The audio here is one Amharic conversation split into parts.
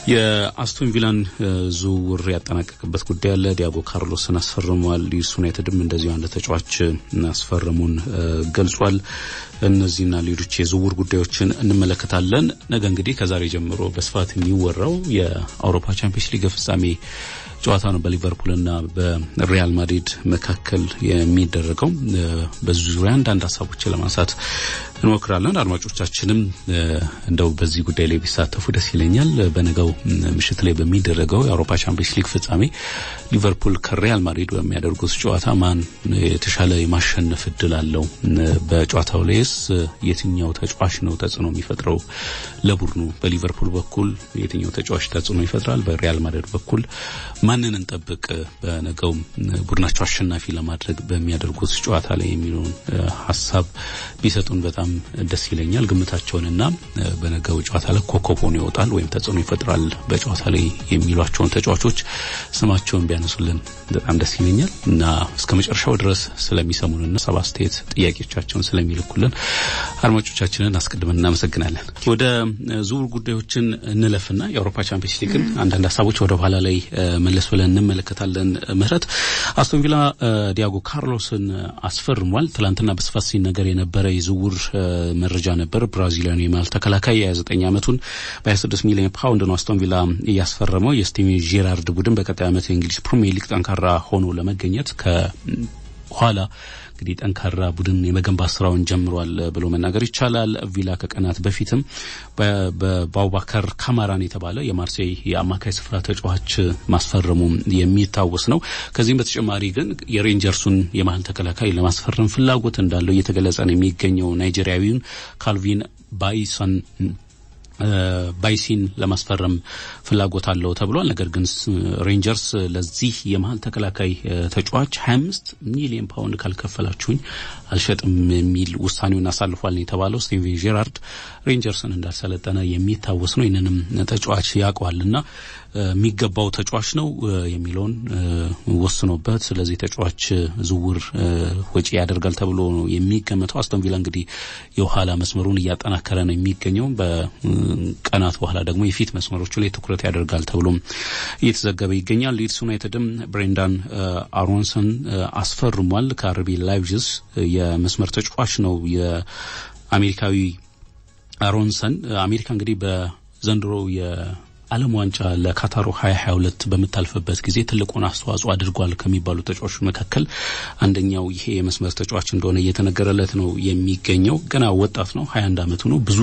የአስቶን ቪላን ዝውውር ያጠናቀቅበት ጉዳይ አለ። ዲያጎ ካርሎስን አስፈርሟል። ሊድስ ዩናይትድም እንደዚሁ አንድ ተጫዋች አስፈረሙን ገልጿል። እነዚህና ሌሎች የዝውውር ጉዳዮችን እንመለከታለን። ነገ እንግዲህ ከዛሬ ጀምሮ በስፋት የሚወራው የአውሮፓ ቻምፒየንስ ሊግ ፍጻሜ ጨዋታ ነው በሊቨርፑልና በሪያል ማድሪድ መካከል የሚደረገው። በዚህ ዙሪያ አንዳንድ ሀሳቦችን ለማንሳት እንሞክራለን። አድማጮቻችንም እንደው በዚህ ጉዳይ ላይ ቢሳተፉ ደስ ይለኛል። በነገው ምሽት ላይ በሚደረገው የአውሮፓ ቻምፒየንስ ሊግ ፍጻሜ ሊቨርፑል ከሪያል ማድሪድ በሚያደርጉት ጨዋታ ማን የተሻለ የማሸነፍ እድል አለው? በጨዋታው ላይስ የትኛው ተጫዋች ነው ተጽዕኖ የሚፈጥረው ለቡድኑ? በሊቨርፑል በኩል የትኛው ተጫዋች ተጽዕኖ ይፈጥራል? በሪያል ማድሪድ በኩል ማንን እንጠብቅ? በነገው ቡድናቸው አሸናፊ ለማድረግ በሚያደርጉት ጨዋታ ላይ የሚለውን ሀሳብ ቢሰጡን በጣም ደስ ይለኛል። ግምታቸውንና በነገው ጨዋታ ላይ ኮከብ ሆኖ ይወጣል ወይም ተጽዕኖ ይፈጥራል በጨዋታ ላይ የሚሏቸውን ተጫዋቾች ስማቸውን ቢያነሱልን በጣም ደስ ይለኛል እና እስከ መጨረሻው ድረስ ስለሚሰሙንና ሰብ አስተያየት ጥያቄዎቻቸውን ስለሚልኩልን አድማጮቻችንን አስቀድመን እናመሰግናለን። ወደ ዝውውር ጉዳዮችን እንለፍና የአውሮፓ ቻምፒየንስ ሊግን አንዳንድ ሀሳቦች ወደ ኋላ ላይ መለስ ብለን እንመለከታለን። ምህረት አስቶን ቪላ ዲያጎ ካርሎስን አስፈርሟል። ትላንትና በስፋት ሲነገር የነበረ የዝውውር መረጃ ነበር። ብራዚሊያኑ የመሃል ተከላካይ የ29 ዓመቱን በ26 ሚሊዮን ፓውንድ ነው አስቶን ቪላ እያስፈረመው። የስቲቨን ጄራርድ ቡድን በቀጣይ ዓመት የእንግሊዝ ፕሪሚየር ሊግ ጠንካራ ሆኖ ለመገኘት ከኋላ እንግዲህ ጠንካራ ቡድን የመገንባት ስራውን ጀምሯል ብሎ መናገር ይቻላል። ቪላ ከቀናት በፊትም በአቡባከር ካማራን የተባለ የማርሴይ የአማካይ ስፍራ ተጫዋች ማስፈረሙ የሚታወስ ነው። ከዚህም በተጨማሪ ግን የሬንጀርሱን የመሀል ተከላካይ ለማስፈረም ፍላጎት እንዳለው እየተገለጸ ነው የሚገኘው ናይጄሪያዊውን ካልቪን ባይሰን ባይሲን ለማስፈረም ፍላጎት አለው ተብሏል። ነገር ግን ሬንጀርስ ለዚህ የመሀል ተከላካይ ተጫዋች 25 ሚሊዮን ፓውንድ ካልከፈላችሁኝ አልሸጥም የሚል ውሳኔውን አሳልፏል ነው የተባለው። ስቲቨን ጄራርድ ሬንጀርስን እንዳልሰለጠነ የሚታወስ ነው። ይህንንም ተጫዋች ያውቀዋልና የሚገባው ተጫዋች ነው የሚለውን ወስኖበት ስለዚህ ተጫዋች ዝውውር ወጪ ያደርጋል ተብሎ ነው የሚገመተው። አስቶን ቪላ እንግዲህ የኋላ መስመሩን እያጠናከረ ነው የሚገኘው። በቀናት በኋላ ደግሞ የፊት መስመሮቹ ላይ ትኩረት ያደርጋል ተብሎም እየተዘገበ ይገኛል። ሊድስ ዩናይትድም ብሬንዳን አሮንሰን አስፈርሟል። ከአርቢ ላይፕዚግ የመስመር ተጫዋች ነው የአሜሪካዊ አሮንሰን። አሜሪካ እንግዲህ በዘንድሮ ዓለም ዋንጫ ለካታሩ 2022 በምታልፍበት ጊዜ ትልቁን አስተዋጽኦ አድርጓል ከሚባሉ ተጫዋቾች መካከል አንደኛው ይሄ የመስመር ተጫዋች እንደሆነ እየተነገረለት ነው የሚገኘው። ገና ወጣት ነው፣ 21 ዓመቱ ነው። ብዙ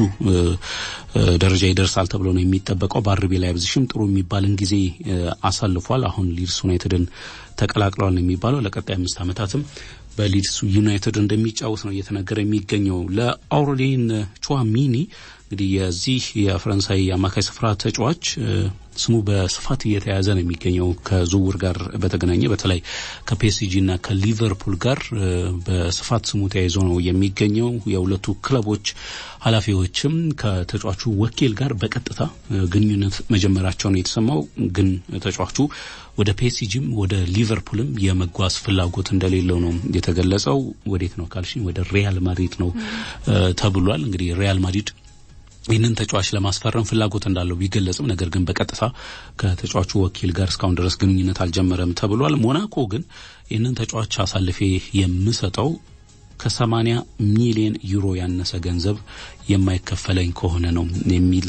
ደረጃ ይደርሳል ተብሎ ነው የሚጠበቀው። በአርቢ ላይፕዚግም ጥሩ የሚባልን ጊዜ አሳልፏል። አሁን ሊድስ ዩናይትድን ተቀላቅለዋል ነው የሚባለው። ለቀጣይ አምስት ዓመታትም በሊድስ ዩናይትድ እንደሚጫወት ነው እየተነገረ የሚገኘው። ለአውሬሊን ቹዋሚኒ እንግዲህ የዚህ የፈረንሳይ አማካይ ስፍራ ተጫዋች ስሙ በስፋት እየተያዘ ነው የሚገኘው ከዝውውር ጋር በተገናኘ በተለይ ከፒኤስጂ እና ከሊቨርፑል ጋር በስፋት ስሙ ተያይዞ ነው የሚገኘው። የሁለቱ ክለቦች ኃላፊዎችም ከተጫዋቹ ወኪል ጋር በቀጥታ ግንኙነት መጀመራቸው ነው የተሰማው። ግን ተጫዋቹ ወደ ፒኤስጂም ወደ ሊቨርፑልም የመጓዝ ፍላጎት እንደሌለው ነው የተገለጸው። ወዴት ነው ካልሽኝ ወደ ሪያል ማድሪድ ነው ተብሏል። እንግዲህ ሪያል ማድሪድ ይህንን ተጫዋች ለማስፈረም ፍላጎት እንዳለው ቢገለጽም ነገር ግን በቀጥታ ከተጫዋቹ ወኪል ጋር እስካሁን ድረስ ግንኙነት አልጀመረም ተብሏል። ሞናኮ ግን ይህንን ተጫዋች አሳልፌ የምሰጠው ከሰማኒያ ሚሊዮን ዩሮ ያነሰ ገንዘብ የማይከፈለኝ ከሆነ ነው የሚል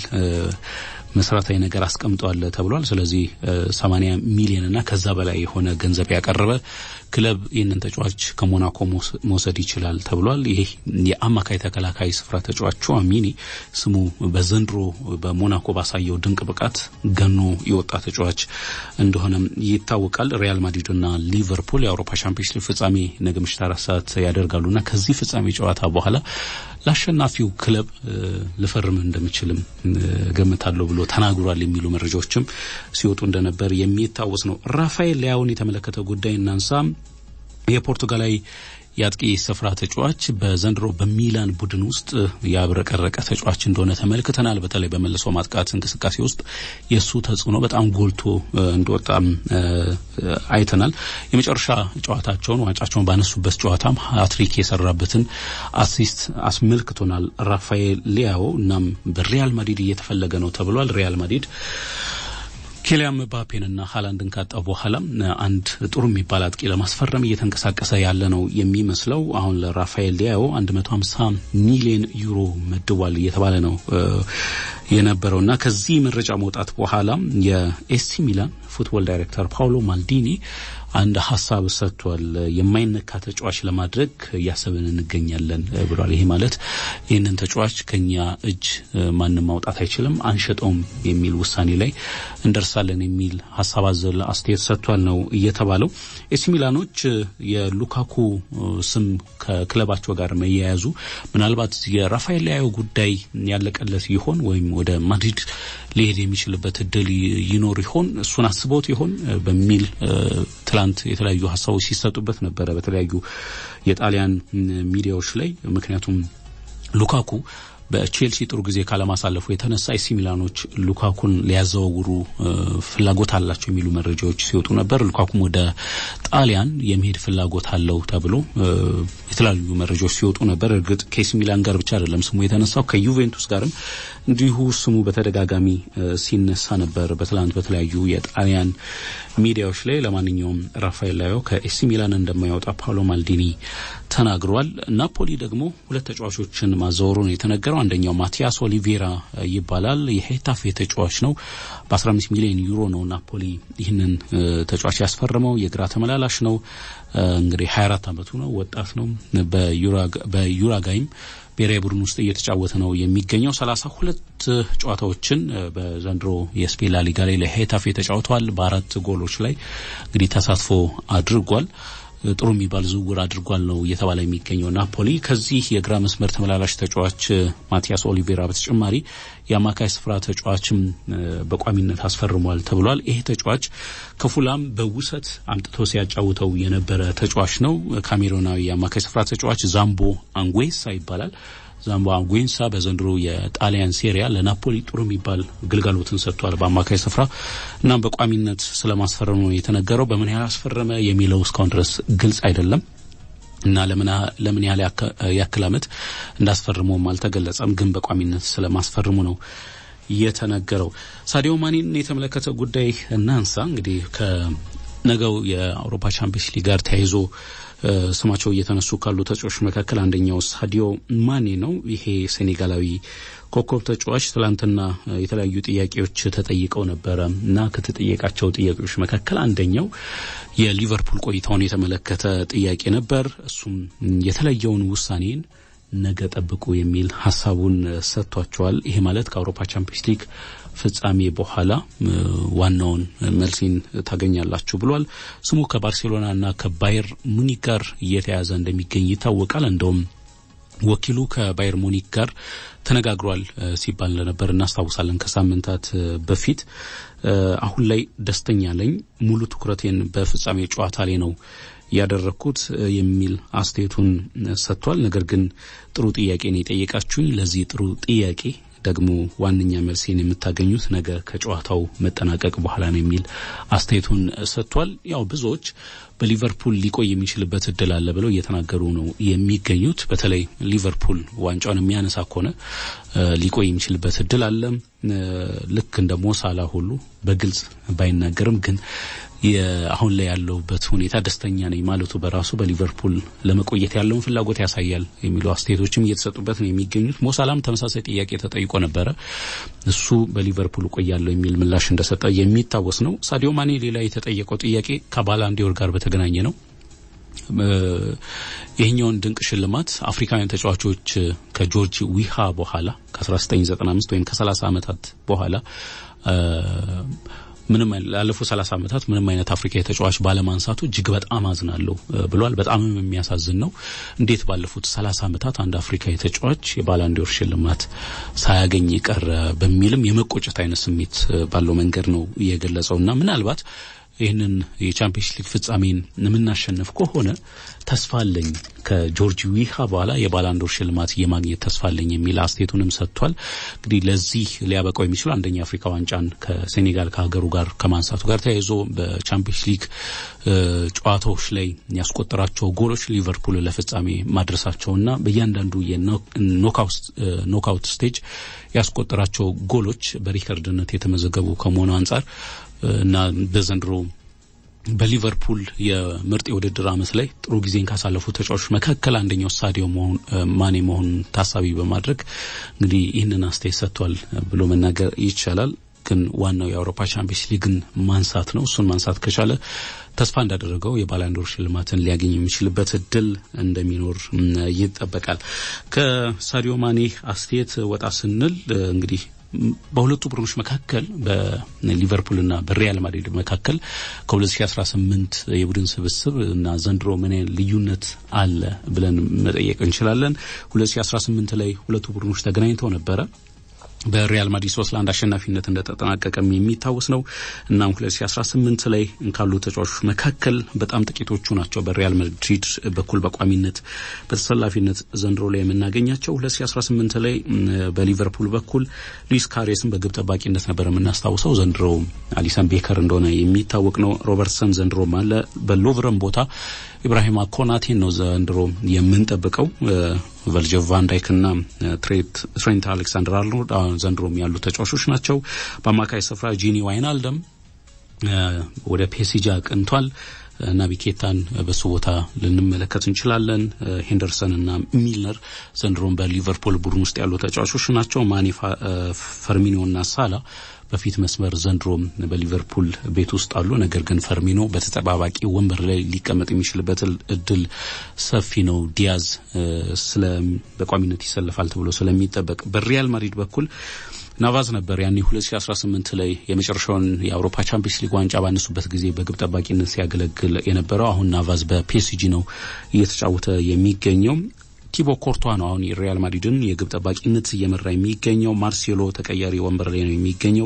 መሰረታዊ ነገር አስቀምጠዋል ተብሏል። ስለዚህ ሰማኒያ ሚሊዮን እና ከዛ በላይ የሆነ ገንዘብ ያቀረበ ክለብ ይህንን ተጫዋች ከሞናኮ መውሰድ ይችላል ተብሏል። ይህ የአማካይ ተከላካይ ስፍራ ተጫዋች ቹዋሚኒ ስሙ በዘንድሮ በሞናኮ ባሳየው ድንቅ ብቃት ገኖ የወጣ ተጫዋች እንደሆነም ይታወቃል። ሪያል ማድሪድና ሊቨርፑል የአውሮፓ ሻምፒዮንስ ሊግ ፍጻሜ ነገ ምሽት አራት ሰዓት ያደርጋሉና ከዚህ ፍጻሜ ጨዋታ በኋላ ለአሸናፊው ክለብ ልፈርም እንደምችልም ገምታለሁ ብሎ ተናግሯል የሚሉ መረጃዎችም ሲወጡ እንደነበር የሚታወስ ነው። ራፋኤል ሊያውን የተመለከተ ጉዳይ እናንሳ። የፖርቱጋላዊ የአጥቂ ስፍራ ተጫዋች በዘንድሮ በሚላን ቡድን ውስጥ ያብረቀረቀ ተጫዋች እንደሆነ ተመልክተናል። በተለይ በመልሶ ማጥቃት እንቅስቃሴ ውስጥ የእሱ ተጽዕኖ በጣም ጎልቶ እንደወጣም አይተናል። የመጨረሻ ጨዋታቸውን ዋንጫቸውን ባነሱበት ጨዋታም ሀትሪክ የሰራበትን አሲስት አስመልክቶናል ራፋኤል ሊያዎ። እናም በሪያል ማድሪድ እየተፈለገ ነው ተብሏል። ሪያል ማድሪድ ኬሊያን ምባፔንና ሀላንድን ካጣ በኋላ አንድ ጥሩ የሚባል አጥቂ ለማስፈረም እየተንቀሳቀሰ ያለ ነው የሚመስለው። አሁን ለራፋኤል ሊያዮ 150 ሚሊዮን ዩሮ መድቧል እየተባለ ነው የነበረው እና ከዚህ መረጃ መውጣት በኋላ የኤሲ ሚላን ፉትቦል ዳይሬክተር ፓውሎ ማልዲኒ አንድ ሀሳብ ሰጥቷል። የማይነካ ተጫዋች ለማድረግ እያሰብን እንገኛለን ብሏል። ይሄ ማለት ይህንን ተጫዋች ከኛ እጅ ማንም ማውጣት አይችልም፣ አንሸጠውም የሚል ውሳኔ ላይ እንደርሳለን የሚል ሀሳብ አዘል አስተያየት ሰጥቷል ነው እየተባለው። ኤሲ ሚላኖች የሉካኩ ስም ከክለባቸው ጋር መያያዙ ምናልባት የራፋኤል ሊያዮ ጉዳይ ያለቀለት ይሆን ወይም ወደ ማድሪድ ሊሄድ የሚችልበት እድል ይኖር ይሆን እሱን አስበውት ይሆን በሚል ትላንት የተለያዩ ሀሳቦች ሲሰጡበት ነበረ በተለያዩ የጣሊያን ሚዲያዎች ላይ ምክንያቱም ሉካኩ በቼልሲ ጥሩ ጊዜ ካለማሳለፉ የተነሳ ኤሲ ሚላኖች ሉካኩን ሊያዘዋውሩ ፍላጎት አላቸው የሚሉ መረጃዎች ሲወጡ ነበር። ሉካኩም ወደ ጣሊያን የመሄድ ፍላጎት አለው ተብሎ የተለያዩ መረጃዎች ሲወጡ ነበር። እርግጥ ከኤሲ ሚላን ጋር ብቻ አይደለም ስሙ የተነሳው ከዩቬንቱስ ጋርም እንዲሁ ስሙ በተደጋጋሚ ሲነሳ ነበር በትላንት በተለያዩ የጣሊያን ሚዲያዎች ላይ። ለማንኛውም ራፋኤል ላዮ ከኤሲ ሚላን እንደማያወጣ ፓውሎ ማልዲኒ ተናግሯል። ናፖሊ ደግሞ ሁለት ተጫዋቾችን ማዘወሩ ነው የተነገረው። አንደኛው ማቲያስ ኦሊቬራ ይባላል። የሄታፌ ተጫዋች ነው። በ15 ሚሊዮን ዩሮ ነው ናፖሊ ይህንን ተጫዋች ያስፈረመው። የግራ ተመላላሽ ነው። እንግዲህ 24 ዓመቱ ነው። ወጣት ነው። በዩራጋይም ብሔራዊ ቡድን ውስጥ እየተጫወተ ነው የሚገኘው። ሰላሳ ሁለት ጨዋታዎችን በዘንድሮ የስፔን ላሊጋ ላይ ለሄታፌ ተጫውተዋል። በአራት ጎሎች ላይ እንግዲህ ተሳትፎ አድርጓል። ጥሩ የሚባል ዝውውር አድርጓል ነው እየተባለ የሚገኘው ናፖሊ። ከዚህ የግራ መስመር ተመላላሽ ተጫዋች ማቲያስ ኦሊቬራ በተጨማሪ የአማካይ ስፍራ ተጫዋችም በቋሚነት አስፈርሟል ተብሏል። ይሄ ተጫዋች ከፉላም በውሰት አምጥቶ ሲያጫውተው የነበረ ተጫዋች ነው። ካሜሮናዊ የአማካይ ስፍራ ተጫዋች ዛምቦ አንጉዌሳ ይባላል። ዛምቦ አንጉዌሳ በዘንድሮ የጣሊያን ሴሪያ ለናፖሊ ጥሩ የሚባል ግልጋሎትን ሰጥቷል በአማካይ ስፍራ። እናም በቋሚነት ስለማስፈረሙ ነው የተነገረው። በምን ያህል አስፈረመ የሚለው እስካሁን ድረስ ግልጽ አይደለም እና ለምን ያህል ያክል ዓመት እንዳስፈርመውም አልተገለጸም። ግን በቋሚነት ስለማስፈርሙ ነው የተነገረው። ሳዲዮ ማኔን የተመለከተ ጉዳይ እናንሳ። እንግዲህ ከነገው የአውሮፓ ቻምፒየንስ ሊግ ጋር ተያይዞ ስማቸው እየተነሱ ካሉ ተጫዋቾች መካከል አንደኛው ሳዲዮ ማኔ ነው። ይሄ ሴኔጋላዊ ኮከብ ተጫዋች ትላንትና የተለያዩ ጥያቄዎች ተጠይቀው ነበረ እና ከተጠየቃቸው ጥያቄዎች መካከል አንደኛው የሊቨርፑል ቆይታውን የተመለከተ ጥያቄ ነበር። እሱም የተለየውን ውሳኔን ነገ ጠብቁ የሚል ሀሳቡን ሰጥቷቸዋል። ይሄ ማለት ከአውሮፓ ቻምፒየንስ ሊግ ፍጻሜ በኋላ ዋናውን መልሲን ታገኛላችሁ ብሏል። ስሙ ከባርሴሎናና ከባየር ሙኒክ ጋር እየተያዘ እንደሚገኝ ይታወቃል። እንደውም ወኪሉ ከባየር ሙኒክ ጋር ተነጋግሯል ሲባል እንደነበር እናስታውሳለን ከሳምንታት በፊት። አሁን ላይ ደስተኛ ነኝ፣ ሙሉ ትኩረቴን በፍጻሜ ጨዋታ ላይ ነው ያደረግኩት የሚል አስተያየቱን ሰጥቷል። ነገር ግን ጥሩ ጥያቄ ነው የጠየቃችሁኝ። ለዚህ ጥሩ ጥያቄ ደግሞ ዋነኛ መልሴን የምታገኙት ነገ ከጨዋታው መጠናቀቅ በኋላ ነው የሚል አስተያየቱን ሰጥቷል። ያው ብዙዎች በሊቨርፑል ሊቆይ የሚችልበት እድል አለ ብለው እየተናገሩ ነው የሚገኙት። በተለይ ሊቨርፑል ዋንጫውን የሚያነሳ ከሆነ ሊቆይ የሚችልበት እድል አለ። ልክ እንደ ሞሳላ ሁሉ በግልጽ ባይናገርም ግን አሁን ላይ ያለውበት ሁኔታ ደስተኛ ነኝ ማለቱ በራሱ በሊቨርፑል ለመቆየት ያለውን ፍላጎት ያሳያል የሚሉ አስተያየቶችም እየተሰጡበት ነው የሚገኙት። ሞሳላም ተመሳሳይ ጥያቄ ተጠይቆ ነበረ። እሱ በሊቨርፑል እቆያለሁ የሚል ምላሽ እንደሰጠ የሚታወስ ነው። ሳዲዮ ማኔ ሌላ የተጠየቀው ጥያቄ ከባላንዲዮር ጋር በተገናኘ ነው። ይህኛውን ድንቅ ሽልማት አፍሪካውያን ተጫዋቾች ከጆርጅ ዊሃ በኋላ ከ1995 ወይም ከ30 ዓመታት በኋላ ምንም ላለፉት ሰላሳ ዓመታት ምንም አይነት አፍሪካዊ ተጫዋች ባለማንሳቱ እጅግ በጣም አዝናለሁ ብሏል። በጣምም የሚያሳዝን ነው። እንዴት ባለፉት ሰላሳ ዓመታት አንድ አፍሪካዊ ተጫዋች የባላንዲዮር ሽልማት ሳያገኝ ቀረ በሚልም የመቆጨት አይነት ስሜት ባለው መንገድ ነው የገለጸው እና ምናልባት ይህንን የቻምፒየንስ ሊግ ፍጻሜን የምናሸንፍ ከሆነ ተስፋ አለኝ ከጆርጂ ዊሃ በኋላ የባላንዶር ሽልማት የማግኘት ተስፋ አለኝ የሚል አስተያየቱንም ሰጥቷል። እንግዲህ ለዚህ ሊያበቃው የሚችሉ አንደኛ የአፍሪካ ዋንጫን ከሴኔጋል ከሀገሩ ጋር ከማንሳቱ ጋር ተያይዞ በቻምፒየንስ ሊግ ጨዋታዎች ላይ ያስቆጠራቸው ጎሎች ሊቨርፑል ለፍጻሜ ማድረሳቸውና በእያንዳንዱ የኖክአውት ስቴጅ ያስቆጠራቸው ጎሎች በሪከርድነት የተመዘገቡ ከመሆኑ አንጻር እና በዘንድሮ በሊቨርፑል የምርጥ የውድድር ዓመት ላይ ጥሩ ጊዜን ካሳለፉ ተጫዋቾች መካከል አንደኛው ሳዲዮ ማኔ መሆኑን ታሳቢ በማድረግ እንግዲህ ይህንን አስተያየት ሰጥቷል ብሎ መናገር ይቻላል። ግን ዋናው የአውሮፓ ቻምፒየንስ ሊግን ማንሳት ነው። እሱን ማንሳት ከቻለ ተስፋ እንዳደረገው የባላንዶር ሽልማትን ሊያገኝ የሚችልበት እድል እንደሚኖር ይጠበቃል። ከሳዲዮ ማኔ አስተያየት ወጣ ስንል እንግዲህ በሁለቱ ቡድኖች መካከል በሊቨርፑልና በሪያል ማድሪድ መካከል ከ2018 የቡድን ስብስብ እና ዘንድሮ ምን ልዩነት አለ ብለን መጠየቅ እንችላለን። 2018 ላይ ሁለቱ ቡድኖች ተገናኝተው ነበረ። በሪያል ማድሪድ ሶስት ለአንድ አሸናፊነት እንደተጠናቀቀም የሚታወስ ነው። እናም 2018 ላይ ካሉ ተጫዋቾች መካከል በጣም ጥቂቶቹ ናቸው በሪያል ማድሪድ በኩል በቋሚነት በተሰላፊነት ዘንድሮ ላይ የምናገኛቸው። 2018 ላይ በሊቨርፑል በኩል ሉዊስ ካሬስን በግብ ጠባቂነት ነበር የምናስታውሰው። ዘንድሮ አሊሰን ቤከር እንደሆነ የሚታወቅ ነው። ሮበርትሰን ዘንድሮም አለ። በሎቭረን ቦታ ኢብራሂማ ኮናቴን ነው ዘንድሮ የምንጠብቀው። ቨርጅል ቫን ዳይክና ትሬንት አሌክሳንደር አርኖልድ ዘንድሮም ያሉ ተጫዋቾች ናቸው። በአማካይ ስፍራ ጂኒ ዋይናልደም ወደ ፔሲጂ አቅንቷል። ናቢ ኬታን በሱ ቦታ ልንመለከት እንችላለን። ሄንደርሰን እና ሚልነር ዘንድሮም በሊቨርፑል ቡድን ውስጥ ያሉ ተጫዋቾች ናቸው። ማኔ፣ ፈርሚኖ እና ሳላ በፊት መስመር ዘንድሮም በሊቨርፑል ቤት ውስጥ አሉ። ነገር ግን ፈርሚኖ በተጠባባቂ ወንበር ላይ ሊቀመጥ የሚችልበት እድል ሰፊ ነው። ዲያዝ ስለ በቋሚነት ይሰለፋል ተብሎ ስለሚጠበቅ በሪያል ማድሪድ በኩል ናቫዝ ነበር ያኔ 2018 ላይ የመጨረሻውን የአውሮፓ ቻምፒየንስ ሊግ ዋንጫ ባነሱበት ጊዜ በግብ ጠባቂነት ሲያገለግል የነበረው። አሁን ናቫዝ በፒኤስጂ ነው እየተጫወተ የሚገኘው። ቲቦ ኮርቷ ነው አሁን የሪያል ማድሪድን የግብ ጠባቂነት እየመራ የሚገኘው። ማርሴሎ ተቀያሪ ወንበር ላይ ነው የሚገኘው።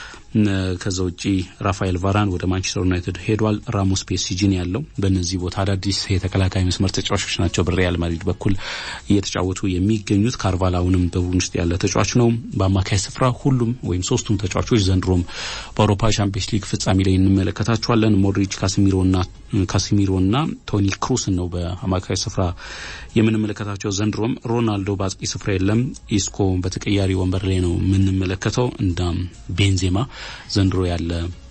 ከዛ ውጪ ራፋኤል ቫራን ወደ ማንቸስተር ዩናይትድ ሄዷል። ራሞስ ፒኤስጂን ያለው በእነዚህ ቦታ አዳዲስ የተከላካይ መስመር ተጫዋቾች ናቸው በሪያል ማድሪድ በኩል እየተጫወቱ የሚገኙት። ካርቫል አሁንም በቡድን ውስጥ ያለ ተጫዋች ነው። በአማካይ ስፍራ ሁሉም ወይም ሶስቱም ተጫዋቾች ዘንድሮም በአውሮፓ ቻምፒየንስ ሊግ ፍጻሜ ላይ እንመለከታቸዋለን። ሞድሪች፣ ካሲሚሮና ካሲሚሮና ቶኒ ክሩስን ነው በአማካይ ስፍራ የምንመለከታቸው። ዘንድሮም ሮናልዶ በአጥቂ ስፍራ የለም። ኢስኮ በተቀያሪ ወንበር ላይ ነው የምንመለከተው። እንዳም ቤንዜማ ዘንድሮ ያለ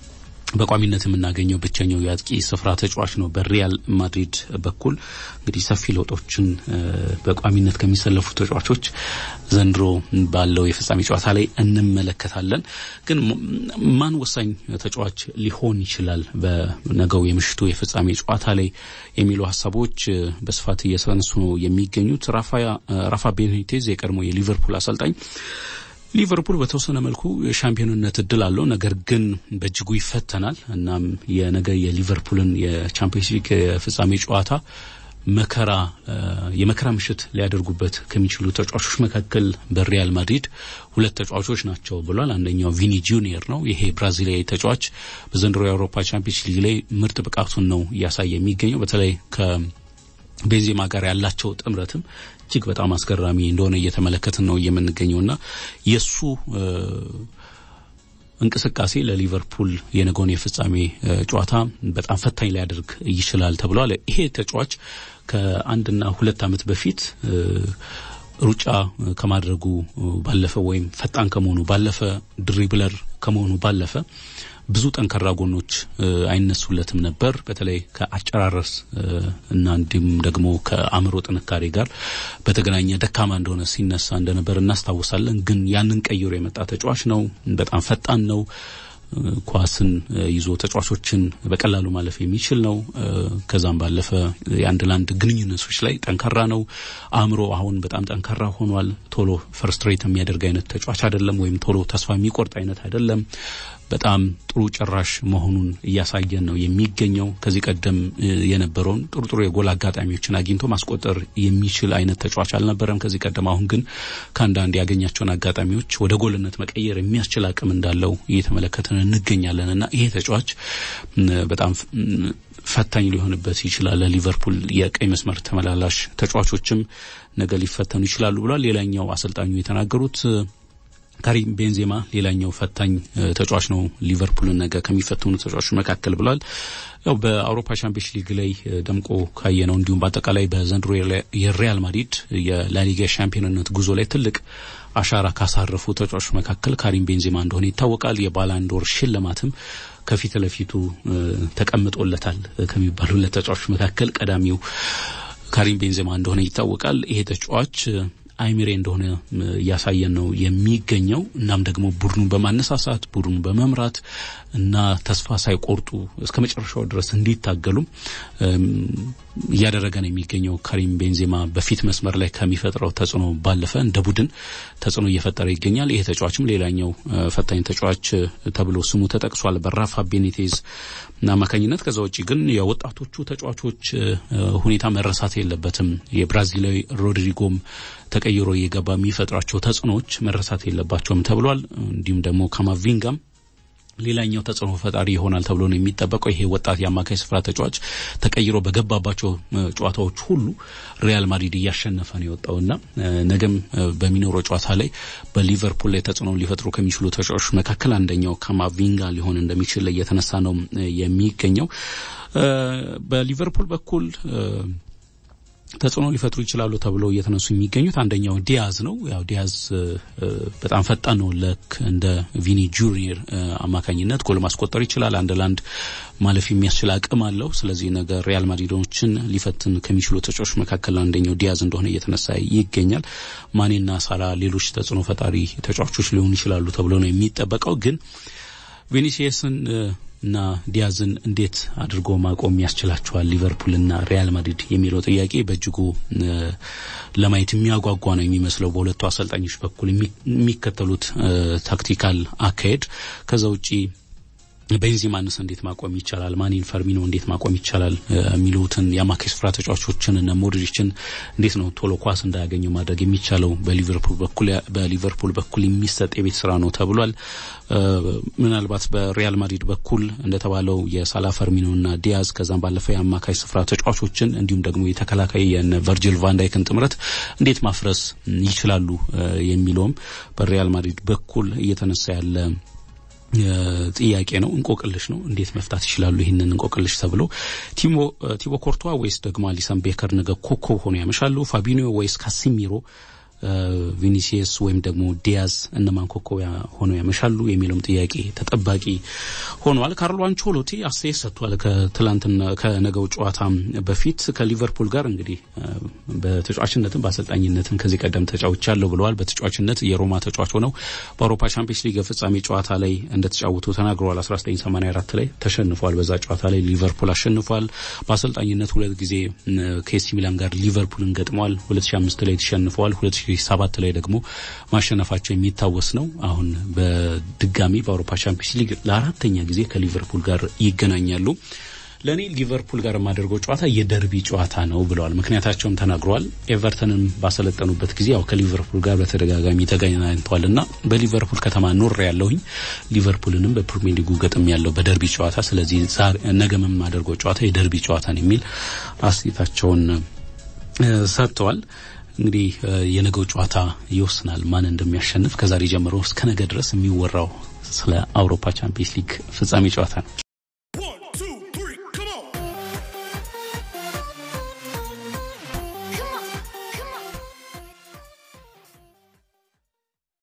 በቋሚነት የምናገኘው ብቸኛው የአጥቂ ስፍራ ተጫዋች ነው። በሪያል ማድሪድ በኩል እንግዲህ ሰፊ ለውጦችን በቋሚነት ከሚሰለፉ ተጫዋቾች ዘንድሮ ባለው የፍጻሜ ጨዋታ ላይ እንመለከታለን። ግን ማን ወሳኝ ተጫዋች ሊሆን ይችላል በነገው የምሽቱ የፍጻሜ ጨዋታ ላይ የሚሉ ሀሳቦች በስፋት እየተነሱ ነው የሚገኙት። ራፋ ቤኒቴዝ የቀድሞ የሊቨርፑል አሰልጣኝ ሊቨርፑል በተወሰነ መልኩ የሻምፒዮንነት እድል አለው፣ ነገር ግን በእጅጉ ይፈተናል። እናም የነገ የሊቨርፑልን የቻምፒዮንስ ሊግ የፍጻሜ ጨዋታ መከራ የመከራ ምሽት ሊያደርጉበት ከሚችሉ ተጫዋቾች መካከል በሪያል ማድሪድ ሁለት ተጫዋቾች ናቸው ብሏል። አንደኛው ቪኒ ጁኒየር ነው። ይሄ ብራዚላዊ ተጫዋች በዘንድሮ የአውሮፓ ቻምፒዮንስ ሊግ ላይ ምርጥ ብቃቱን ነው እያሳየ የሚገኘው በተለይ ከቤንዜማ ጋር ያላቸው ጥምረትም እጅግ በጣም አስገራሚ እንደሆነ እየተመለከትን ነው የምንገኘውና የእሱ እንቅስቃሴ ለሊቨርፑል የነገውን የፍጻሜ ጨዋታ በጣም ፈታኝ ሊያደርግ ይችላል ተብሏል። ይሄ ተጫዋች ከአንድና ሁለት ዓመት በፊት ሩጫ ከማድረጉ ባለፈ ወይም ፈጣን ከመሆኑ ባለፈ ድሪብለር ከመሆኑ ባለፈ ብዙ ጠንካራ ጎኖች አይነሱለትም ነበር። በተለይ ከአጨራረስ እና እንዲሁም ደግሞ ከአእምሮ ጥንካሬ ጋር በተገናኘ ደካማ እንደሆነ ሲነሳ እንደነበር እናስታውሳለን። ግን ያንን ቀይሮ የመጣ ተጫዋች ነው። በጣም ፈጣን ነው። ኳስን ይዞ ተጫዋቾችን በቀላሉ ማለፍ የሚችል ነው። ከዛም ባለፈ የአንድ ለአንድ ግንኙነቶች ላይ ጠንካራ ነው። አእምሮ አሁን በጣም ጠንካራ ሆኗል። ቶሎ ፈርስትሬት የሚያደርግ አይነት ተጫዋች አይደለም፣ ወይም ቶሎ ተስፋ የሚቆርጥ አይነት አይደለም። በጣም ጥሩ ጭራሽ መሆኑን እያሳየን ነው የሚገኘው። ከዚህ ቀደም የነበረውን ጥሩ ጥሩ የጎል አጋጣሚዎችን አግኝቶ ማስቆጠር የሚችል አይነት ተጫዋች አልነበረም ከዚህ ቀደም። አሁን ግን ከአንዳንድ ያገኛቸውን አጋጣሚዎች ወደ ጎልነት መቀየር የሚያስችል አቅም እንዳለው እየተመለከትን እንገኛለን እና ይሄ ተጫዋች በጣም ፈታኝ ሊሆንበት ይችላል። ለሊቨርፑል የቀይ መስመር ተመላላሽ ተጫዋቾችም ነገ ሊፈተኑ ይችላሉ ብሏል። ሌላኛው አሰልጣኙ የተናገሩት ካሪም ቤንዜማ ሌላኛው ፈታኝ ተጫዋች ነው፣ ሊቨርፑልን ነገ ከሚፈትኑ ተጫዋቾች መካከል ብሏል። ያው በአውሮፓ ቻምፒየንስ ሊግ ላይ ደምቆ ካየ ነው እንዲሁም በአጠቃላይ በዘንድሮ የሪያል ማድሪድ የላሊጋ ሻምፒዮንነት ጉዞ ላይ ትልቅ አሻራ ካሳረፉ ተጫዋቾች መካከል ካሪም ቤንዜማ እንደሆነ ይታወቃል። የባላንዶር ሽልማትም ከፊት ለፊቱ ተቀምጦለታል ከሚባሉለት ተጫዋቾች መካከል ቀዳሚው ካሪም ቤንዜማ እንደሆነ ይታወቃል። ይሄ ተጫዋች አይሚሬ እንደሆነ እያሳየን ነው የሚገኘው። እናም ደግሞ ቡድኑን በማነሳሳት ቡድኑን በመምራት እና ተስፋ ሳይቆርጡ እስከ መጨረሻው ድረስ እንዲታገሉም እያደረገ ነው የሚገኘው። ካሪም ቤንዜማ በፊት መስመር ላይ ከሚፈጥረው ተጽዕኖ ባለፈ እንደ ቡድን ተጽዕኖ እየፈጠረ ይገኛል። ይሄ ተጫዋችም ሌላኛው ፈታኝ ተጫዋች ተብሎ ስሙ ተጠቅሷል በራፋ ቤኒቴዝ አማካኝነት። ከዛ ውጭ ግን የወጣቶቹ ተጫዋቾች ሁኔታ መረሳት የለበትም። የብራዚላዊ ሮድሪጎም ተቀይሮ እየገባ የሚፈጥራቸው ተጽዕኖዎች መረሳት የለባቸውም ተብሏል። እንዲሁም ደግሞ ካማቪንጋም ሌላኛው ተጽዕኖ ፈጣሪ ይሆናል ተብሎ ነው የሚጠበቀው። ይሄ ወጣት የአማካይ ስፍራ ተጫዋች ተቀይሮ በገባባቸው ጨዋታዎች ሁሉ ሪያል ማድሪድ እያሸነፈ ነው የወጣውና ነገም በሚኖረው ጨዋታ ላይ በሊቨርፑል ላይ ተጽዕኖ ሊፈጥሩ ከሚችሉ ተጫዋቾች መካከል አንደኛው ካማቪንጋ ሊሆን እንደሚችል እየተነሳ ነው የሚገኘው። በሊቨርፑል በኩል ተጽዕኖ ሊፈጥሩ ይችላሉ ተብለው እየተነሱ የሚገኙት አንደኛው ዲያዝ ነው። ያው ዲያዝ በጣም ፈጣን ነው። ልክ እንደ ቪኒ ጁኒየር አማካኝነት ጎል ማስቆጠር ይችላል። አንድ ለአንድ ማለፍ የሚያስችል አቅም አለው። ስለዚህ ነገር ሪያል ማድሪዶችን ሊፈትን ከሚችሉ ተጫዋቾች መካከል አንደኛው ዲያዝ እንደሆነ እየተነሳ ይገኛል። ማኔና ሳላ ሌሎች ተጽዕኖ ፈጣሪ ተጫዋቾች ሊሆኑ ይችላሉ ተብሎ ነው የሚጠበቀው ግን ቪኒሲየስን እና ዲያዝን እንዴት አድርጎ ማቆም ያስችላቸዋል ሊቨርፑልና ሪያል ማድሪድ የሚለው ጥያቄ በእጅጉ ለማየት የሚያጓጓ ነው የሚመስለው በሁለቱ አሰልጣኞች በኩል የሚከተሉት ታክቲካል አካሄድ። ከዛ ውጪ ቤንዚማንስ እንዴት ማቆም ይቻላል፣ ማኒን ፈርሚኖ እንዴት ማቆም ይቻላል የሚሉትን የአማካይ ስፍራ ተጫዋቾችን እነ ሞድሪችን እንዴት ነው ቶሎ ኳስ እንዳያገኙ ማድረግ የሚቻለው በሊቨርፑል በኩል በሊቨርፑል በኩል የሚሰጥ የቤት ስራ ነው ተብሏል። ምናልባት በሪያል ማድሪድ በኩል እንደተባለው የሳላ ፈርሚኖና ዲያዝ ከዛም ባለፈ የአማካይ ስፍራ ተጫዋቾችን እንዲሁም ደግሞ የተከላካይ የነ ቨርጂል ቫንዳይክን ጥምረት እንዴት ማፍረስ ይችላሉ የሚለውም በሪያል ማድሪድ በኩል እየተነሳ ያለ ጥያቄ ነው። እንቆቅልሽ ነው። እንዴት መፍታት ይችላሉ ይህንን እንቆቅልሽ ተብሎ ቲቦ ኮርቷ ወይስ ደግሞ አሊሰን ቤከር ነገ ኮከብ ሆኖ ያመሻሉ? ፋቢኒዮ ወይስ ካሲሚሮ ቪኒሲየስ ወይም ደግሞ ዲያዝ እነማን ኮከብ ሆነው ያመሻሉ የሚለውም ጥያቄ ተጠባቂ ሆኗል። ካርሎ አንቾሎቲ አስተያየት ሰጥቷል። ከትላንትና ከነገው ጨዋታ በፊት ከሊቨርፑል ጋር እንግዲህ በተጫዋችነትም በአሰልጣኝነትም ከዚህ ቀደም ተጫውቻለሁ ብለዋል። በተጫዋችነት የሮማ ተጫዋች ሆነው በአውሮፓ ቻምፒየንስ ሊግ የፍጻሜ ጨዋታ ላይ እንደተጫወቱ ተናግረዋል። 1984 ላይ ተሸንፏል። በዛ ጨዋታ ላይ ሊቨርፑል አሸንፏል። በአሰልጣኝነት ሁለት ጊዜ ከኤሲ ሚላን ጋር ሊቨርፑልን ገጥመዋል። 2005 ላይ ተሸንፈዋል። ሰባት ላይ ደግሞ ማሸነፋቸው የሚታወስ ነው። አሁን በድጋሚ በአውሮፓ ቻምፒየንስ ሊግ ለአራተኛ ጊዜ ከሊቨርፑል ጋር ይገናኛሉ። ለእኔ ሊቨርፑል ጋር የማደርገው ጨዋታ የደርቢ ጨዋታ ነው ብለዋል። ምክንያታቸውን ተናግረዋል። ኤቨርተንን ባሰለጠኑበት ጊዜ ያው ከሊቨርፑል ጋር በተደጋጋሚ ተገናኝተዋል እና በሊቨርፑል ከተማ ኖር ያለሁኝ ሊቨርፑልንም በፕሪሚየር ሊጉ ገጥም ያለው በደርቢ ጨዋታ፣ ስለዚህ ነገ የማደርገው ጨዋታ የደርቢ ጨዋታ ነው የሚል አስተያየታቸውን ሰጥተዋል። እንግዲህ የነገው ጨዋታ ይወስናል ማን እንደሚያሸንፍ። ከዛሬ ጀምሮ እስከ ነገ ድረስ የሚወራው ስለ አውሮፓ ቻምፒየንስ ሊግ ፍጻሜ ጨዋታ ነው።